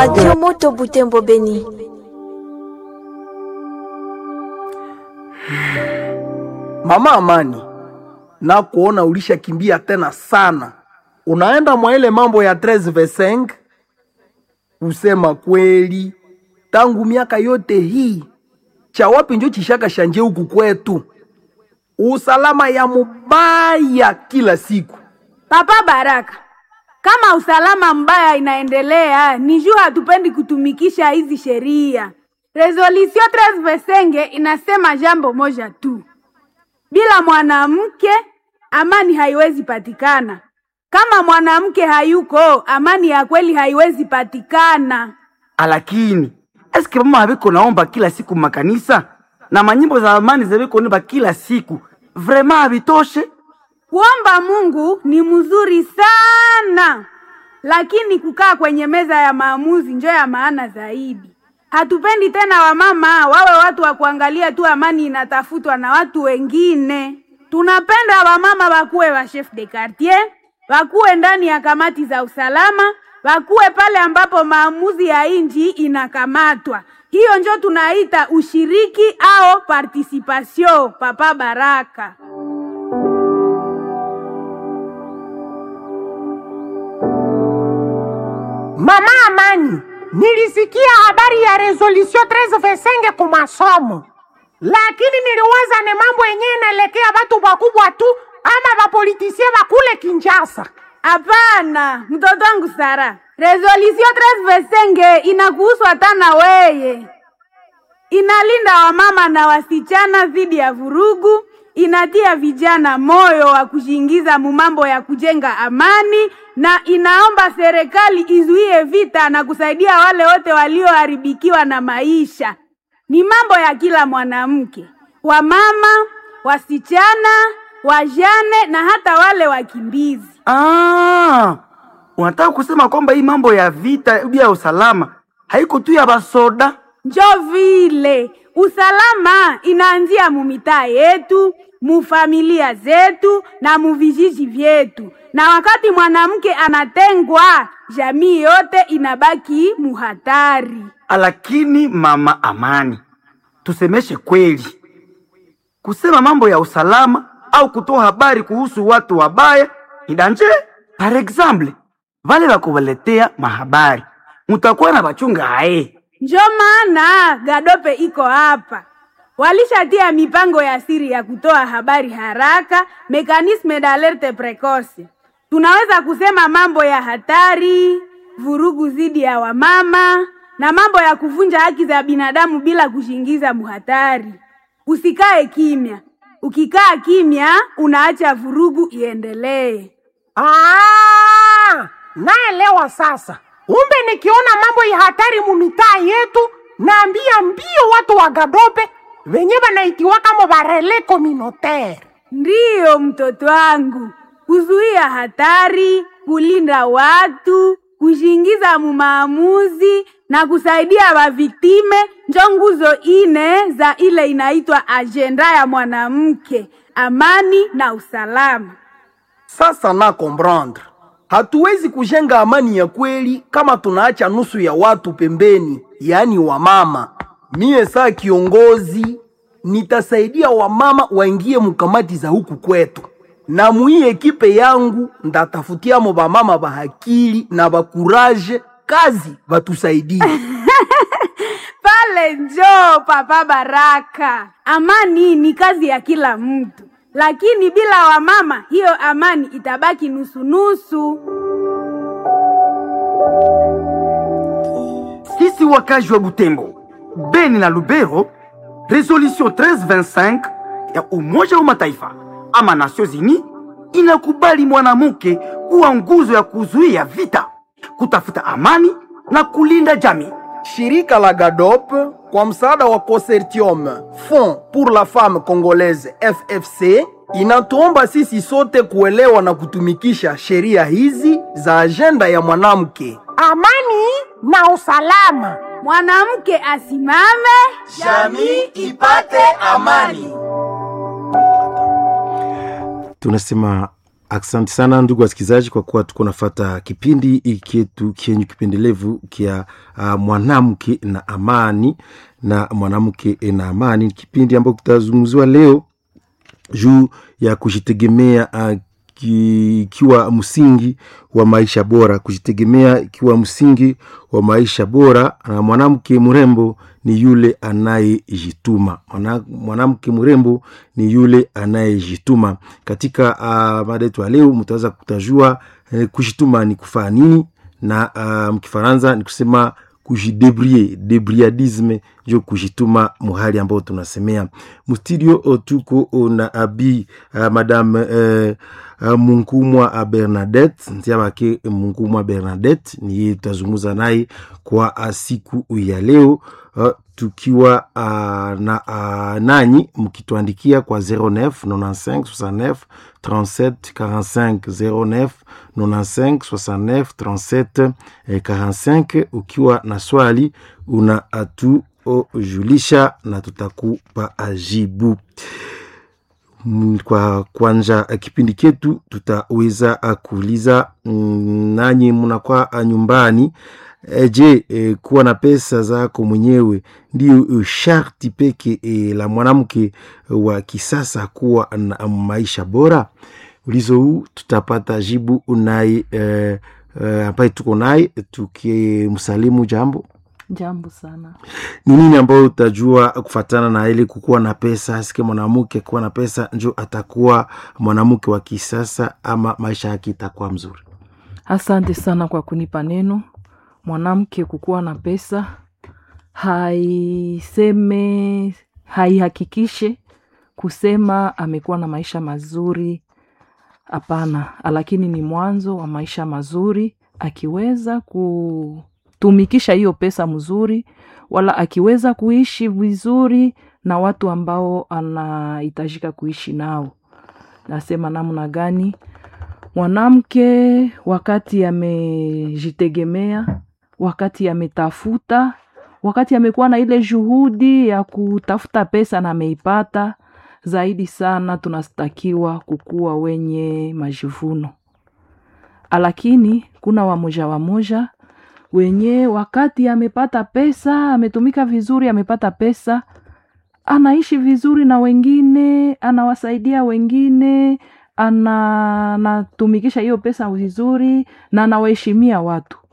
Radio Moto Butembo Beni. Mama Amani, na kuona ulishakimbia tena sana, unaenda mwa ile mambo ya 13 verse Usema kweli, tangu miaka yote hii cha wapi njo chishaka shanje huku kwetu, usalama ya mubaya kila siku. Papa Baraka, kama usalama mbaya inaendelea, ni juu hatupendi kutumikisha hizi sheria. Resolution 13 Vesenge inasema jambo moja tu, bila mwanamke amani haiwezi patikana. Kama mwanamke hayuko, amani ya kweli haiwezi patikana. Alakini eske mama habiko naomba kila siku makanisa na manyimbo za amani zabiko nimba kila siku vrema habitoshe? Kuomba Mungu ni mzuri sana, lakini kukaa kwenye meza ya maamuzi njo ya maana zaidi. Hatupendi tena wamama wawe watu wa kuangalia tu amani inatafutwa na watu wengine. Tunapenda wamama wakuwe wa chef de quartier, wakuwe ndani ya kamati za usalama, wakuwe pale ambapo maamuzi ya inji inakamatwa. Hiyo njo tunaita ushiriki au participation. Papa Baraka. Mama Amani, nilisikia habari ya resolution 13 Vesenge ku masomo, lakini niliwaza ni mambo yenyewe inaelekea watu wakubwa tu ama wapolitisie wakule Kinshasa. Hapana, mtoto wangu Sara, resolution 13 Vesenge inakuhusu hata na weye. Inalinda wamama na wasichana dhidi ya vurugu, inatia vijana moyo wa kujiingiza mumambo ya kujenga amani, na inaomba serikali izuie vita na kusaidia wale wote walioharibikiwa na maisha. Ni mambo ya kila mwanamke, wamama, wasichana, wajane na hata wale wakimbizi. Ah, unataka kusema kwamba hii mambo ya vita ya usalama haiko tu ya basoda? Njo vile usalama inaanzia mumitaa yetu, mufamilia zetu na muvijiji vyetu, na wakati mwanamke anatengwa, jamii yote inabaki muhatari. Lakini mama Amani, tusemeshe kweli, kusema mambo ya usalama au kutoa habari kuhusu watu wabaya ni danje. Par exemple, vale bakubaletea mahabari mutakuwa na bachunga haye Njo maana Gadope iko hapa, walishatia mipango ya siri ya kutoa habari haraka, mekanisme d'alerte precoce. Tunaweza kusema mambo ya hatari, vurugu dhidi ya wamama na mambo ya kuvunja haki za binadamu bila kushingiza muhatari. Usikae kimya, ukikaa kimya unaacha vurugu iendelee. Ah, naelewa sasa. Umbe nikiona mambo ya hatari mumitaa yetu, naambia mbio watu wa Gadope wenye wanaitiwa kama barele communautaire. Ndiyo mtoto wangu, kuzuia hatari, kulinda watu, kushingiza mumaamuzi na kusaidia waviktime njo nguzo ine za ile inaitwa ajenda ya mwanamke, amani na usalama. Sasa na comprendre, hatuwezi kujenga amani ya kweli kama tunaacha nusu ya watu pembeni, yaani wamama. Mie saa kiongozi nitasaidia wamama waingie mukamati za huku kwetu, na muii ekipe yangu ndatafutiamo bamama bahakili na bakuraje kazi batusaidie. Pale njo Papa Baraka. Amani ni kazi ya kila mtu, lakini bila wamama hiyo amani itabaki nusu-nusu. Sisi wakazi wa Butembo, Beni na Lubero, resolution 1325 ya Umoja wa Mataifa ama Nations Unies inakubali mwanamke kuwa nguzo ya kuzuia vita, kutafuta amani na kulinda jamii. Shirika la GADOP kwa msaada wa Consortium Fond pour la Femme Congolaise FFC inatuomba sisi sote kuelewa na kutumikisha sheria hizi za ajenda ya mwanamke. Amani na usalama. Mwanamke asimame, jamii ipate amani. Tunasema Asante sana ndugu wasikilizaji, kwa kuwa tuko nafata kipindi ikietu kienyu kipendelevu kia uh, mwanamke na amani na mwanamke na amani, kipindi ambacho kitazungumziwa leo juu ya kujitegemea uh, ikiwa msingi wa maisha bora, kujitegemea ikiwa msingi wa maisha bora. Na mwanamke mrembo ni yule anayejituma. Mwana- Mwanamke mrembo ni yule anayejituma. Katika uh, mada yetu ya leo mtaweza kutajua eh, kujituma ni kufanya nini, na uh, mkifaransa ni kusema kujidebrie debriadisme njo kujituma muhali ambao tunasemea mustudio o tuko o na abi uh, madame uh, uh, munkumwa uh, bernadette ntia bake munkumwa bernadette niye tutazungumza naye kwa uh, siku ya leo uh, tukiwa uh, na uh, nanyi mkituandikia kwa 09 95 69 37 45 09 95 69 37 eh, 45 ukiwa na swali una atujulisha na tutakupa ajibu Mm, kwa kwanza eh, kipindi chetu tutaweza ah, kuuliza mm, nanyi mnakuwa ah, nyumbani e, je e, kuwa na pesa zako mwenyewe ndio eh, sharti peke e, la mwanamke wa kisasa kuwa na maisha bora ulizo huu tutapata jibu naye eh, eh, ambaye tuko naye tukimsalimu jambo Jambo sana. ni nini ambayo utajua kufatana na ile kukuwa na pesa sike mwanamke kuwa na pesa njo atakuwa mwanamke wa kisasa ama maisha yake itakuwa mzuri Asante sana kwa kunipa neno. Mwanamke kukuwa na pesa haiseme, haihakikishe kusema amekuwa na maisha mazuri. Hapana, lakini ni mwanzo wa maisha mazuri akiweza kutumikisha hiyo pesa mzuri, wala akiweza kuishi vizuri na watu ambao anahitajika kuishi nao. Nasema namna gani? Mwanamke wakati amejitegemea, wakati ametafuta, wakati amekuwa na ile juhudi ya kutafuta pesa na ameipata, zaidi sana tunastakiwa kukuwa wenye majivuno. Lakini kuna wamoja wamoja wenye wakati amepata pesa, ametumika vizuri, amepata pesa, anaishi vizuri na wengine, anawasaidia wengine, ana- anatumikisha hiyo pesa vizuri na anawaheshimia watu.